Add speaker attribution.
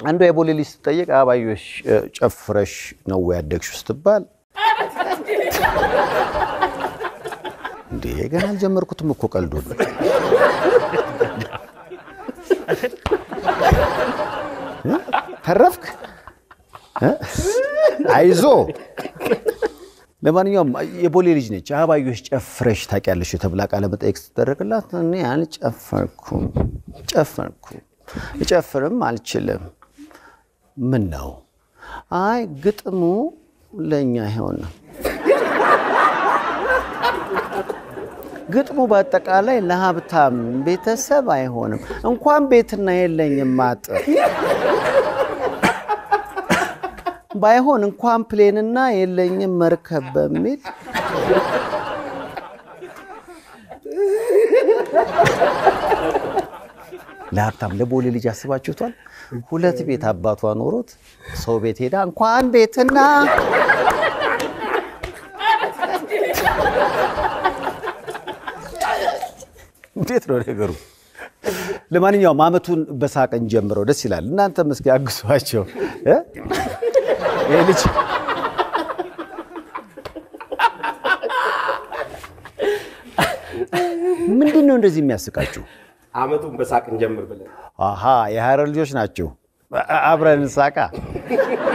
Speaker 1: አንዷ የቦሌ ልጅ ስትጠየቅ አበባዮሽ እ፣ ጨፍረሽ ነው ወይ ያደግሽው ስትባል እንዴ ገና አልጀመርኩትም እኮ ቀልዱን እ? ተረፍክ እ? አይዞ ለማንኛውም የቦሌ ልጅ ነች። አበባዮሽ ጨፍረሽ ታውቂያለሽ ተብላ ቃለ መጠየቅ ስትደረግላት እኔ አልጨፈርኩም ጨፈርኩ እጨፍርም አልችልም። ምን ነው? አይ ግጥሙ ለእኛ አይሆንም። ግጥሙ በአጠቃላይ ለሀብታም ቤተሰብ አይሆንም። እንኳን ቤትና የለኝም አጥር ባይሆን እንኳን ፕሌንና የለኝም መርከብ በሚል ለሀብታም ለቦሌ ልጅ አስባችሁቷል? ሁለት ቤት አባቷ ኖሮት ሰው ቤት ሄዳ እንኳን ቤትና እንዴት ነው ነገሩ? ለማንኛውም አመቱን በሳቅን ጀምረው ደስ ይላል። እናንተም እስኪ አግሷቸው እ? ይሄ ልጅ ምንድን ነው እንደዚህ የሚያስቃችሁ?
Speaker 2: አመቱን በሳቅ እንጀምር ብለን
Speaker 1: አሃ የሀረር ልጆች ናቸው። አ- አብረን እንሳቃ።